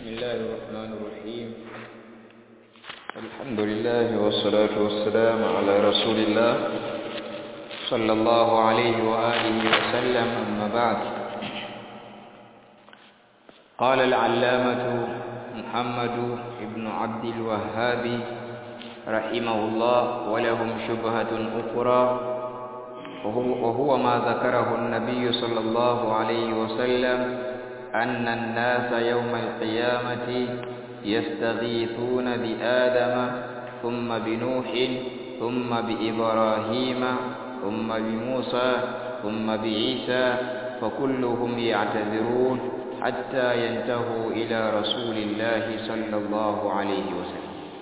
بسم الله الرحمن الرحيم الحمد لله والصلاة والسلام على رسول الله صلى الله عليه وآله وسلم أما بعد قال العلامة محمد بن عبد الوهاب رحمه الله ولهم شبهة أخرى وهو, وهو ما ذكره النبي صلى الله عليه وسلم أن الناس يوم القيامة يستغيثون بآدم ثم بنوح ثم بإبراهيم ثم بموسى ثم بعيسى فكلهم يعتذرون حتى ينتهوا إلى رسول الله صلى الله عليه وسلم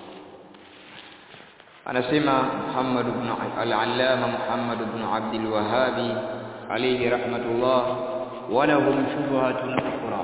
anasema Muhammad ibn al-Allama Muhammad ibn Abdul Wahhabi alayhi rahmatullah walahum shubhatun ukhra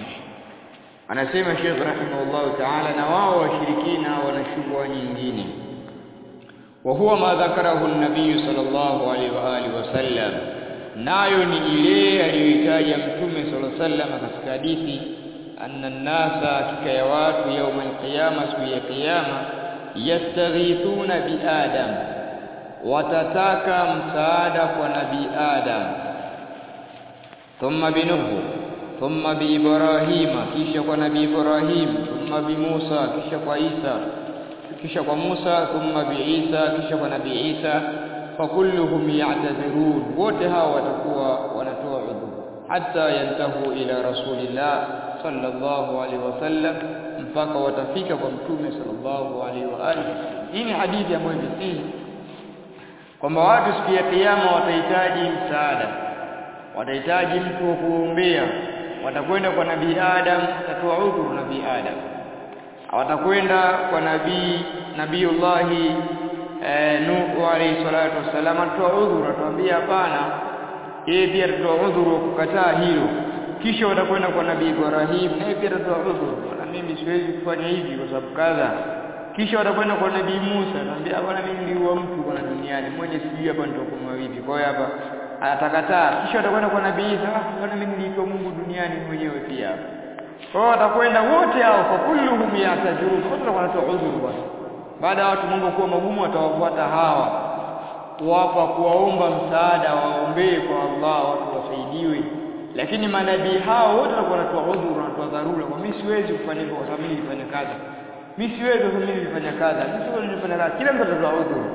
anasema Sheikh rahimahullah ta'ala na wao washirikina wana shubha nyingine wa huwa ma dhakarahu an-nabiy sallallahu alayhi wa alihi wasallam nayo ni ile aliyoitaja mtume sallallahu alayhi wasallam katika hadithi anna an-nasa hakika ya watu yawm al-qiyama siku ya kiyama yastaghithuna bi adam watataka msaada kwa nabii adam thumma bi nuh thumma bi ibrahima kisha kwa nabii ibrahim thumma bi musa kisha kwa isa kisha kwa musa thumma bi isa kisha kwa nabii isa fakulluhum ya'tazirun wote hao watakuwa wanatoa udhu hatta yantahu ila rasulillah sallallahu alaihi wasallam mpaka watafika kwa mtume sallallahu alaihi wa alihi hii ni hadithi ambayo imesihi kwamba watu siku ya kiyama watahitaji msaada watahitaji mtu wa kuombea watakwenda kwa nabii Adam atatoa udhuru nabii Adam watakwenda kwa nabii nabiiullahi eh, Nuh alayhi salatu wasallam atatoa udhuru atawambia hapana yeye pia atatoa udhuru wa kukataa hilo kisha watakwenda kwa nabii Ibrahim naye pia atatoa udhuru na mimi siwezi kufanya hivi kwa sababu kadha kisha watakwenda kwa nabii Musa anambia bwana mimi niliua mtu kwa duniani mmoja sijui hapa nitakuwa vipi kwa hiyo hapa atakataa kisha watakwenda kwa nabii Isa bwana mimi niliitwa Mungu duniani mwenyewe pia hapa kwa hiyo watakwenda wote hao kwa kulluhum yatajurun wote watakuwa wanatoa udhuru bwana baada ya watu mambo kuwa magumu watawafuata hawa kuwapa kuwaomba msaada waombee kwa Allah watu wasaidiwe lakini manabii hao wote watakuwa wanatoa udhuru wanatoa dharura kwa mimi siwezi kufanya hivyo kwa sababu mimi nilifanya kazi mimi siwezi kwa mimi nilifanya kazi mimi siwezi nilifanya kazi kila mtu atatoa udhuru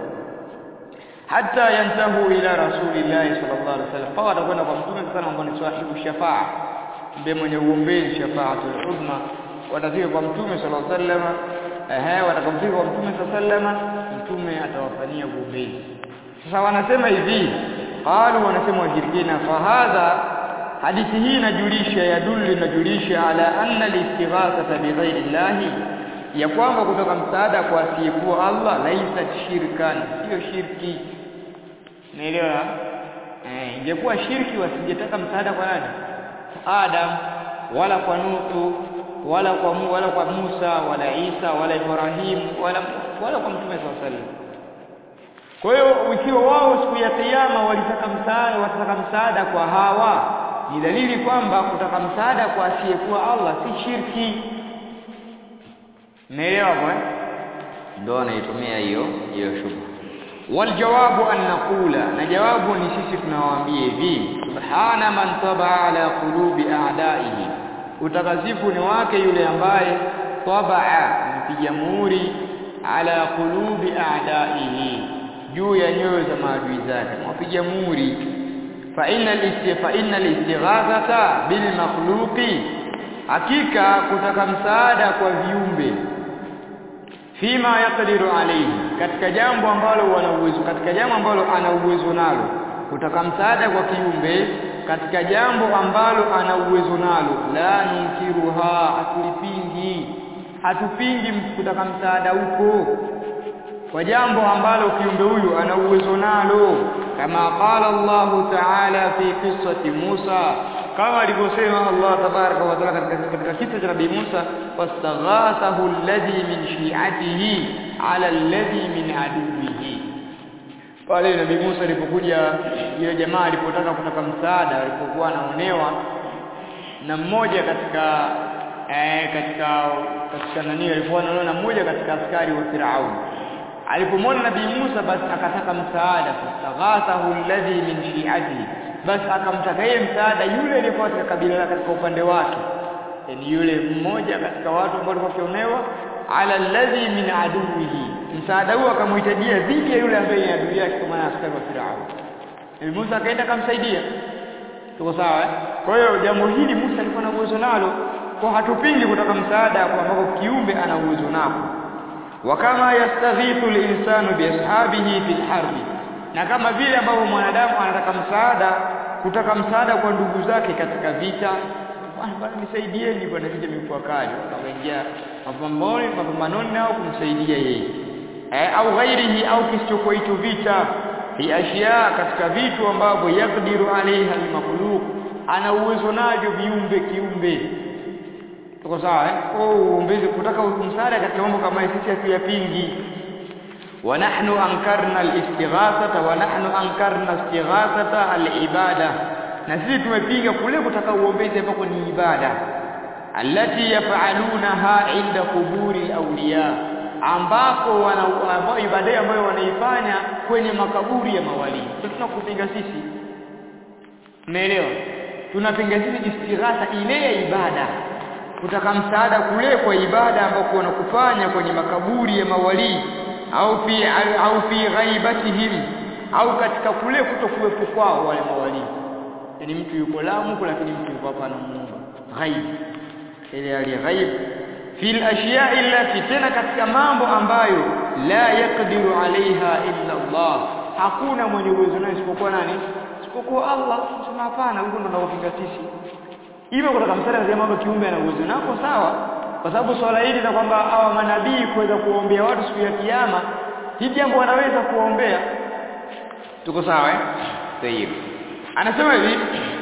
hata yantahu ila rasulillahi sallallahu alaihi wasallam fa watakwenda kwa mtume sana ambao ni sahibu shafaa ndiye mwenye uombezi shafaatul uzma watafika kwa mtume sallallahu alaihi wasallam ehe watakamfika kwa mtume sallallahu alaihi wasallam mtume atawafanyia uombezi sasa wanasema hivi qalu wanasema washirikina fa hadha hadithi hii inajulisha yadullu inajulisha ala anna al-istighathata bighairi llahi ya kwamba kutoka msaada kwa asiyekuwa Allah laisa shirkan sio shirki naelewa eh ingekuwa shirki wasingetaka msaada kwa nani Adam wala kwa Nuhu wala kwa mu, wala kwa Musa wala Isa wala Ibrahim wala wala kwa Mtume sallallahu alaihi kwa hiyo ikiwa wao siku ya kiyama walitaka msaada wataka msaada kwa hawa ni dalili kwamba kutaka msaada kwa asiyekuwa Allah si shirki Umeelewa kwa? Ndio anaitumia hiyo hiyo shubha. Wal jawabu an naqula, na jawabu ni sisi tunawaambia hivi, subhana man taba ala qulubi a'daihi. Utakasifu ni wake yule ambaye tabaa mpiga muhuri ala qulubi a'daihi, juu ya nyoyo za maadui zake, mpiga muhuri fa innal istifa innal istighathata bil makhluqi hakika kutaka msaada kwa viumbe fima yaqdiru alayhi katika jambo ambalo wana uwezo katika jambo ambalo ana uwezo nalo kutaka msaada kwa kiumbe katika jambo ambalo ana uwezo nalo la nunkiruha hatulipingi hatupingi kutaka msaada huko kwa jambo ambalo kiumbe huyu ana uwezo nalo kama qala Allahu ta'ala fi qissati Musa kama alivyosema Allah tabaraka wa taala katika katika kisa cha Nabii Musa fastaghathahu alladhi min shi'atihi ala alladhi min aduwihi pale Nabii Musa alipokuja yule jamaa alipotaka kutaka msaada alipokuwa anaonewa na mmoja katika eh, katika katika nani alikuwa anaona mmoja katika askari wa Firaun alipomwona nabii Musa basi akataka msaada fastaghathahu alladhi min shi'atihi basi akamtaka yeye msaada yule aliyekuwa katika kabila katika upande wake yani yule mmoja katika watu ambao walikuwa wakionewa ala alladhi min aduwihi msaada huo akamhitajia dhidi ya yule ambaye ni adui yake kwa maana askari wa Firaun Nabii Musa akaenda akamsaidia tuko sawa eh? kwa hiyo jambo hili Musa alikuwa na uwezo nalo kwa hatupingi kutaka msaada kwa ambako kiumbe ana uwezo nako wa kama yastaghithu al-insanu bi ashabihi fil harbi na kama vile ambavyo mwanadamu anataka msaada kutaka msaada kwa ndugu zake katika vita bwana bwana nisaidieni bwana vita imekuwa kali wakaingia mapambano mapambanoni nao kumsaidia yeye eh, au ghairihi au kisichokuwa hicho vita fi ashya katika vitu ambavyo yakdiru alaiha almakhluq ana uwezo navyo viumbe kiumbe tuko sawa eh oh uombezi kutaka msaada katika mambo kama sisi hatuyapingi wa nahnu ankarna al-istighathata wa nahnu ankarna istighathata al-ibada na sisi tumepinga kule kutaka uombezi ambako ni ibada allati yaf'alunaha inda quburi al-awliya ambako wana ambao ibada ambayo wanaifanya kwenye makaburi ya mawali tunakupinga sisi umeelewa tunapinga sisi istighatha ile ya ibada kutaka msaada kule kwa ibada ambako wanakufanya kwenye makaburi ya mawali au fi au fi ghaibatihim au katika kule kutokuwepo kwao wale mawali yani mtu yuko Lamu lakini mtu yuko hapa anamuomba ghaib ile hali ghaib fil ashiya allati tena katika mambo ambayo la yaqdiru alaiha illa Allah hakuna mwenye uwezo naye isipokuwa nani isipokuwa Allah sema hapana huko ndo tunapinga sisi hivyo kutoka msala wa mambo kiumbe ana uwezo nako sawa kwa sababu swala hili la kwamba hawa manabii kuweza kuombea watu siku ya kiyama hii jambo wanaweza kuombea tuko sawa eh sahihi anasema hivi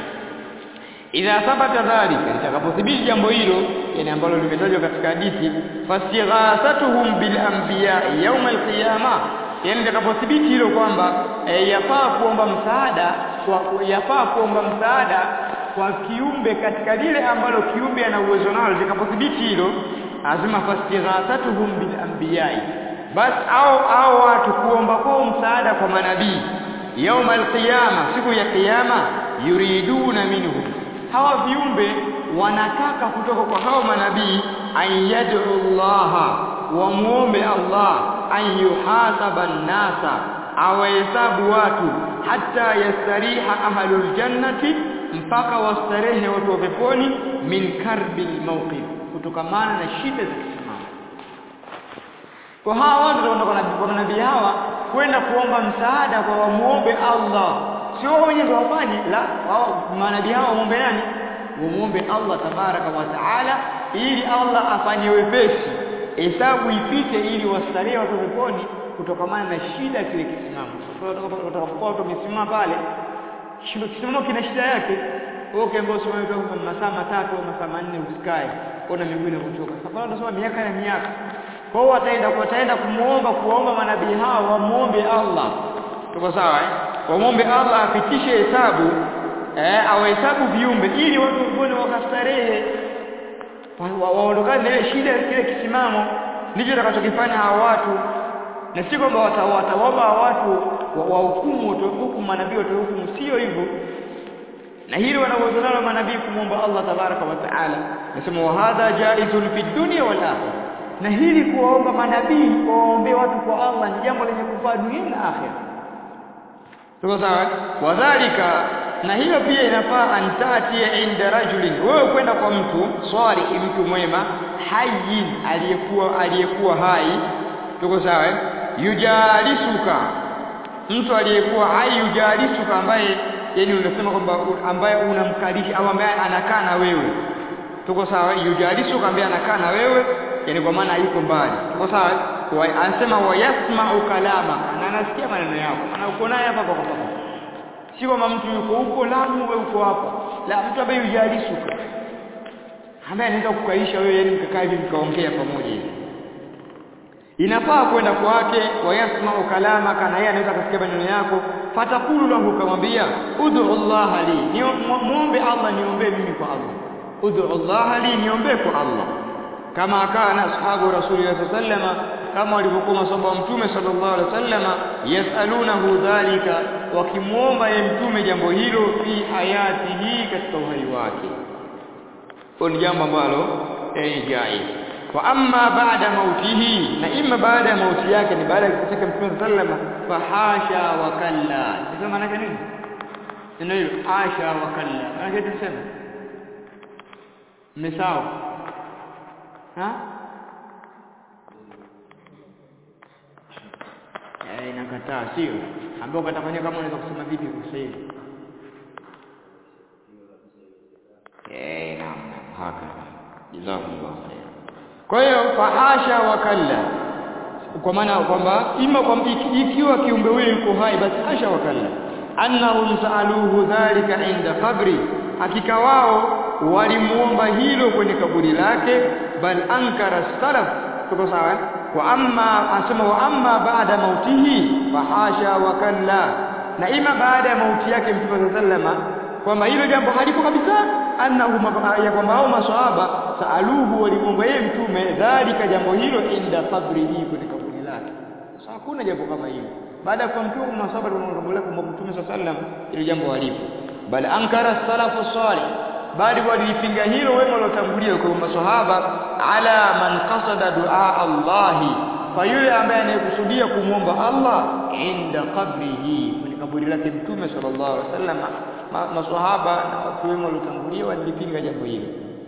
idha thabata dhalika litakapothibiti jambo hilo yani ambalo limetajwa katika hadithi fastighathatuhum bil anbiya yawm al qiyama yani litakapothibiti hilo kwamba e, yafaa kuomba msaada kwa yafaa kuomba msaada kwa kiumbe katika lile ambalo kiumbe ana uwezo nalo litakapothibiti hilo lazima fastighathatuhum bil anbiya bas au au watu kuomba kwa msaada kwa manabii يوم القيامة siku ya kiyama yuriduna minhum hawa viumbe wanataka kutoka kwa hao manabii an yad'u Allah wa muombe Allah an yuhasaba an-nasa awahesabu watu hata yastariha ahlul jannati mpaka wastarehe watu wa peponi min karbil mawqif kutokamana na shida za kisimamo kwa hawa watu kutoka kwa manabii hawa kwenda kuomba msaada kwa wamuombe Allah sio wao wenyewe wafanye la wao manabii hao waombe nani wamuombe Allah tabaraka wa taala ili Allah afanye wepesi hesabu ipite ili wastarehe watu peponi kutokamana na shida kile kisimamo utakapokuwa watu wamesimama pale shindo kisimamo kina shida yake wewe ukiambiwa usome kwa masaa matatu au masaa manne usikae ona miguu inakuchoka safari unasoma miaka na miaka kwa hiyo wataenda wataenda kumuomba kuomba manabii hao wamuombe Allah tuko sawa eh wamuombe Allah apitishe hesabu eh awahesabu viumbe ili watu wapone wakastarehe waondokane na ile shida kile kisimamo ndicho atakachokifanya hao watu na si kwamba watawaomba watu wahukumu hukumu manabii watahukumu sio hivyo na hili wanaweza nalo manabii kumwomba Allah tabaraka wa taala nasema wa hadha jaizun fi dunya wal akhirah na hili kuwaomba manabii waombe watu kwa Allah ni jambo lenye kufaa dunia na akhira tuko sawa wadhalika na hiyo pia inafaa antatia inda rajulin wewe kwenda kwa mtu swali mtu mwema hayyin aliyekuwa aliyekuwa hai tuko sawa yujalisuka mtu aliyekuwa hai yujalisuka ambaye yani unasema kwamba ambaye unamkalisha au ambaye anakaa na wewe tuko sawa yujalisuka ambaye anakaa na wewe yani kwa maana yuko mbali tuko sawa anasema wayasma'u kalama na anasikia maneno yako ana uko naye hapa kwa hapa si kama mtu yuko huko Lamu wewe uko hapa la mtu ambaye yujalisuka ambaye anaweza kukaisha wewe yani mkakaa hivi mkaongea pamoja hivi inafaa kwenda kwake wayasma'u kalama kana yeye anaweza kusikia maneno yako fatakulu lahu kamwambia ud'u Allah li muombe Allah niombe mimi kwa Allah ud'u Allah li niombe kwa Allah kama kana ashabu rasulillah sallama kama walivyokuwa masahaba wa mtume sallallahu alaihi wasallama yasalunahu dhalika wakimuomba ye mtume jambo hilo fi hayatihi katika uhai wake ni jambo ambalo ni jaiz wa amma baada mautihi na imma baada ya mauti yake ni baada ya kufika mtume sallama fahasha wa kalla sasa maana nini neno hilo asha wa kalla maana tuseme mmesahau ha eh inakataa sio ambao katafanya kama unaweza kusema vipi kwa sasa hivi eh naam haka jazakumullah khair kwa hiyo fahasha wa kalla kwa maana kwamba ima kwa ikiwa kiumbe huyo yuko hai basi hasha wa kalla annahum saaluhu dhalika inda qabri hakika wao walimuomba hilo kwenye kaburi lake bal ankara salaf tuko sawa wa amma asema wa amma baada mautihi fahasha wa kalla na ima baada ya mauti yake mtume sallama kwamba hilo jambo halipo kabisa annahu ya kwamba hao maswahaba saaluhu walimuomba yeye mtume dhalika jambo hilo inda qabrihi kwenye kaburi lake sasa hakuna jambo kama hilo baada ya kumtua maswahaba walimwomba kwa mtume sallam hilo jambo halipo bal ankara salafu salih bali walipinga hilo wema waliotangulia kwa maswahaba ala man qasada dua Allah kwa yule ambaye anayekusudia kumwomba Allah inda qabrihi kwenye kaburi lake mtume sallallahu alaihi wasallam maswahaba na watu wema waliotangulia walipinga jambo hilo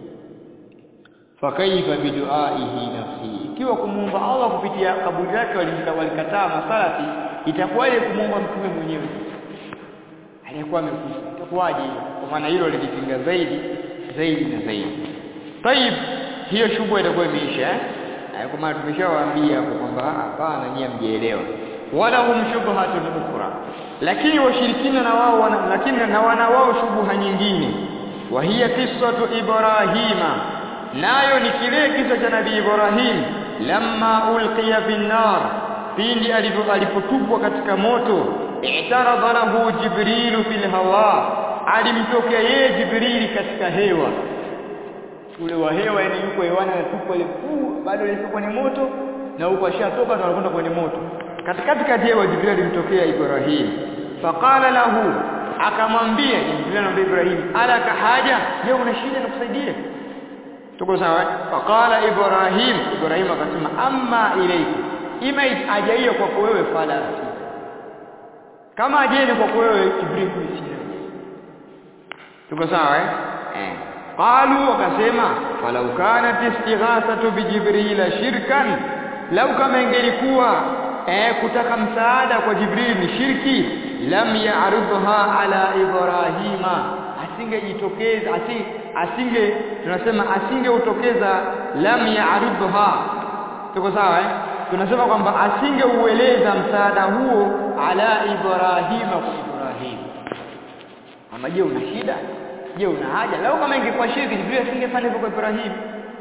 fakaifa biduaihi nafsi ikiwa kumwomba Allah kupitia kaburi lake walikataa masalafi itakuwaje kumwomba mtume mwenyewe aliyekuwa amekufa itakuwaje kwa maana hilo lilipinga zaidi zaidi na zaidi طيب hiyo shughuli itakuwa imeisha eh kwa maana tumeshawaambia hapo kwamba hapana nyie mjielewa wala hum shubhatun ukhra lakini washirikina na wao wana lakini na wana wao shubha nyingine wa hiya qissatu ibrahima nayo ni kile kisa cha nabii ibrahim lamma ulqiya bin nar pindi alipotupwa katika moto i'taradha lahu jibrilu fil hawa alimtokea yeye jibrili katika hewa ule wa hewa yani yuko hewani anatupwa ile puu bado yuko kwenye moto na huko ashatoka na anakwenda kwenye moto katikati kati hewa jibril alimtokea ibrahim faqala lahu akamwambia jibril anamwambia ibrahim alaka haja je una shida nikusaidie tuko sawa faqala ibrahim ibrahim akasema amma ilayka ima aja hiyo kwako wewe fala kama ajeni kwako wewe jibril kuisikia tuko sawa eh eh qalu wakasema falau kanat istighathatu bijibril shirkan lau kama ingelikuwa eh kutaka msaada kwa jibril ni shirki lam ya'rudha ala ibrahima asingejitokeza asinge, asinge tunasema asingeutokeza lam ya'rudha tuko sawa eh tunasema kwamba asingeueleza msaada huo ala ibrahima kwa ibrahim ama je una shida je una haja lau kama ingekuwa shirki jibril asingefanya hivyo kwa ibrahim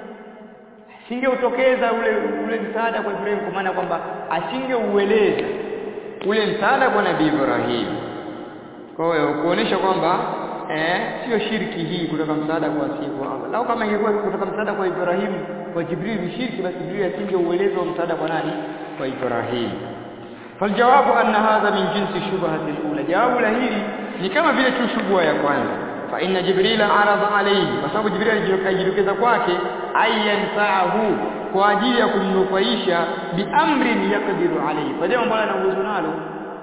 asingeutokeza ule ule msaada kwa ibrahim kwa maana kwamba asingeueleza ule msaada kwa nabii ibrahim kwa hiyo kuonesha kwamba eh sio shirki hii kutoka msaada kwa asifu Allah lau kama ingekuwa kutoka msaada kwa Ibrahim kwa Jibril ni shirki basi Jibril asingeueleza msaada kwa nani kwa Ibrahim faljawabu anna hadha min jinsi shubhati alula jawabu la hili ni kama vile tu shubha ya kwanza fa inna jibril arada alayhi kwa sababu jibril alijitokeza kwake ayanfa'ahu kwa ajili ya kumnufaisha biamrin yaqdiru alayhi kwa jambo ambalo ana uwezo nalo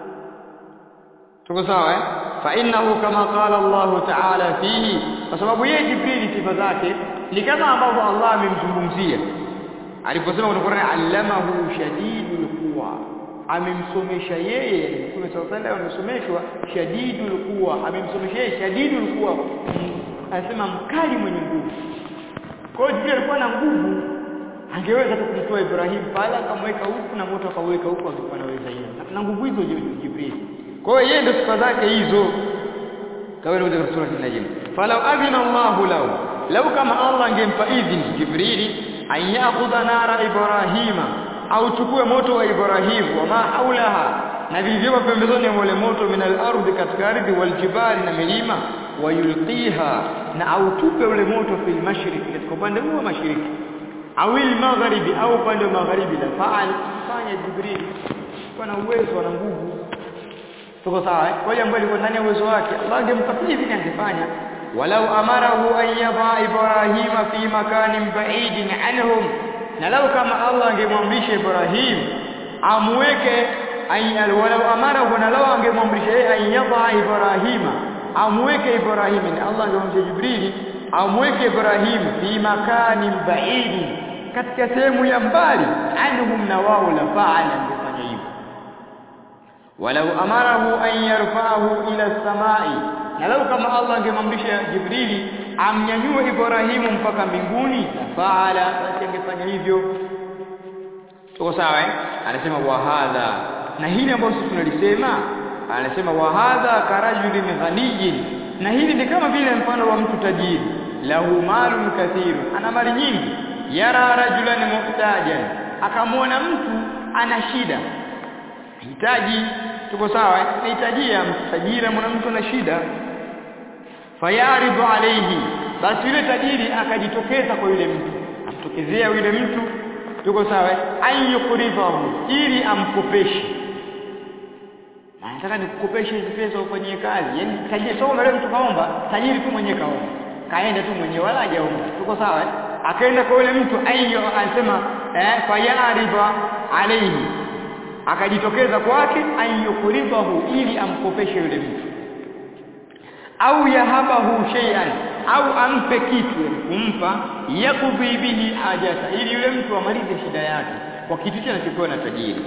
tuko sawa eh fa innahu kama qala Allah ta'ala fihi kwa sababu yeye jibril sifa zake ni kama ambavyo Allah amemzungumzia aliposema kwenye Qur'an allamahu shadidul quwa amemsomesha yeye Mtume sallallahu alaihi wasallam amesomeshwa shadidul quwa amemsomesha yeye shadidul quwa anasema mkali mwenye nguvu kwa hiyo Jibril alikuwa na nguvu angeweza tu kumtoa Ibrahim pale akamweka huku na moto akaweka huku angekuwa anaweza hiyo na nguvu hizo Jibril kwa hiyo yeye ndio sifa zake hizo kama ilivyo katika sura an-najm falau adhina Allahu lahu lau kama Allah angempa idhini Jibrili an ya'khudha nara Ibrahima au chukue moto wa Ibrahim wa ma haulaha na vilivyomo pembezoni mwa ule moto min al-ardhi katika ardhi wal jibali na milima wayulqiha na autupe ule moto fil mashriq katika upande huo mashariki au il magharibi au upande wa magharibi la faal fanya jibril kwa na uwezo na nguvu tuko sawa eh kwa hiyo ambaye alikuwa ndani ya uwezo wake Allah angempa hivi angefanya walau amarahu an yadha ibrahima fi makanin ba'idin anhum na lau kama Allah angemwamrisha Ibrahim amweke ay walau amarahu na lau angemwamrisha yeye an yadha ibrahima amweke Ibrahim ni Allah angemwamrisha Jibrili amweke Ibrahim fi makanin ba'idin katika sehemu ya mbali anhum na wao la fa'ala angefanya hivyo walau amarahu an yarfa'ahu ila samai na lau kama Allah angemwamrisha Jibrili amnyanyue Ibrahimu mpaka mbinguni faala basi angefanya hivyo tuko sawa eh anasema wa hadha na hili ambalo sisi tunalisema anasema wa hadha karajulin ghaniyin na hili ni kama vile mfano wa mtu tajiri lahu malun kathiru ana mali nyingi yara rajulan muhtajan akamwona mtu ana shida hitaji tuko sawa nahitajia tajiri mwana mtu ana shida fayaridu alayhi basi yule tajiri akajitokeza kwa yule mtu amtokezea yule mtu tuko sawa ayyukrifahu ili amkopeshe nataka nikukopeshe hizi pesa ufanyie kazi yani tajiri sio mbele mtu kaomba tajiri tu mwenyewe kaomba kaenda tu mwenyewe wala hajaomba tuko sawa akaenda kwa yule mtu ayyo anasema eh fayaridu alayhi akajitokeza kwake ayyukrifahu ili amkopeshe yule mtu au yahabahu shay'an au ampe kitu kumpa yakudhi bihi hajata ili yule mtu amalize shida yake kwa kitu cha anachopewa na tajiri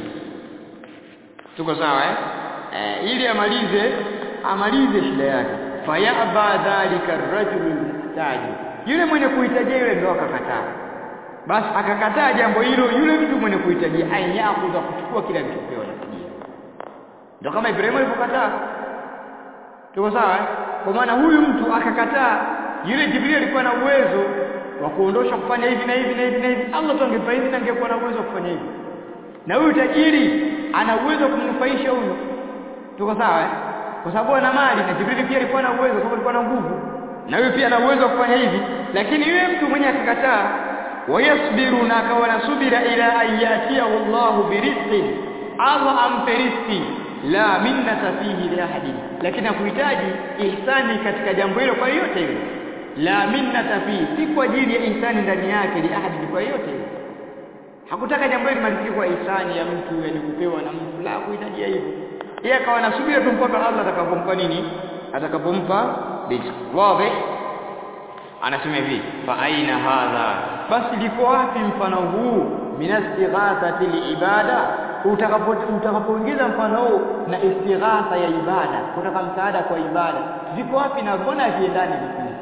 tuko sawa eh? eh ili amalize amalize shida yake fayaba dhalika ar-rajul muhtaj yule mwenye kuhitajia yule ndo akakataa basi akakataa jambo hilo yule mtu mwenye kuhitajia ayakuza kuchukua kile alichopewa na tajiri ndio kama Ibrahim alipokataa tuko sawa eh? kwa maana huyu mtu akakataa yule Jibril alikuwa na uwezo wa kuondosha kufanya hivi na hivi na hivi na hivi Allah tu angepa hivi na angekuwa na uwezo wa kufanya hivi na huyu tajiri ana uwezo wa kumnufaisha huyu tuko sawa eh? kwa sababu ana mali na Jibril pia alikuwa na uwezo kwa alikuwa na nguvu na huyu pia ana uwezo wa kufanya hivi lakini yule mtu mwenye akakataa wayasbiru na akawa na subira ila ayatia wallahu birizqin Allah ampe riziki la minnata fihi li ahadin lakini hakuhitaji ihsani katika jambo hilo kwa yote yule la minnata fihi si kwa ajili ya ihsani ndani yake li ahadin kwa yote yule hakutaka jambo hilo limalizike kwa ihsani ya mtu yani kupewa na mtu la kuhitajia hivyo yeye akawa nasubiri tu mpaka Allah atakapompa nini atakapompa riziki wazi anasema hivi fa aina hadha basi liko wapi mfano huu minastighathati liibada utakapo utakapoingiza mfano huu na istighatha ya ibada kutaka msaada kwa ibada ziko wapi na mbona haziendani vipi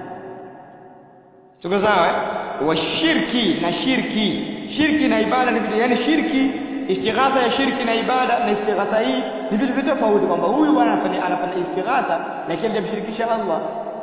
tuko sawa wa shirki na shirki shirki na ibada ni vitu yani shirki istighatha ya shirki na ibada na istighatha hii ni vitu vitu tofauti kwamba huyu bwana anafanya anafanya istighatha lakini hajamshirikisha Allah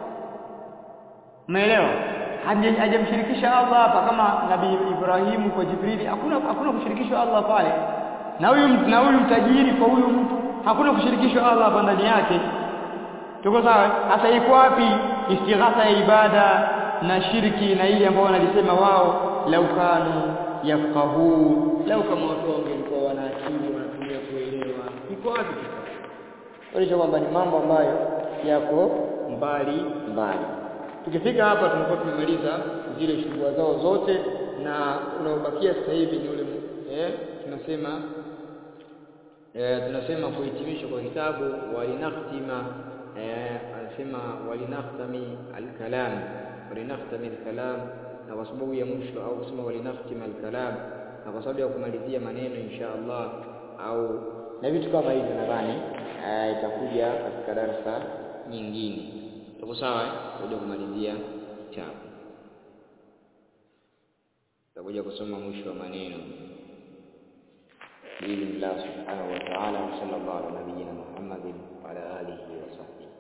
umeelewa hajamshirikisha Allah hapa kama nabii Ibrahimu kwa Jibrili hakuna hakuna kushirikishwa Allah pale na huyu na huyu mtajiri kwa huyu mtu hakuna kushirikishwa Allah hapa ndani yake tuko sawa sasa iko wapi istighatha ya ibada na shirki na ile ambayo wanalisema wao lau kanu yafqahu lau kama watu wangelikuwa wana akili wanatumia kuelewa iko wapi sasa kwamba ni mambo ambayo yako mbali mbali tukifika hapa tunakuwa tumemaliza zile shughuli zao zote na unaobakia sasa hivi ni ule eh tunasema eh tunasema kuhitimisha kwa kitabu walinaktima eh anasema walinaktami alkalam walinaktami alkalam na kwa sababu ya mwisho au kusema walinaktima alkalam na kwa sababu ya kumalizia maneno insha Allah au na vitu kama hivyo nadhani eh, itakuja katika darasa nyingine tuko sawa eh kuja kumalizia kitabu tutakuja kusoma mwisho wa maneno باذن الله سبحانه وتعالى وصلى الله على نبينا محمد وعلى اله وصحبه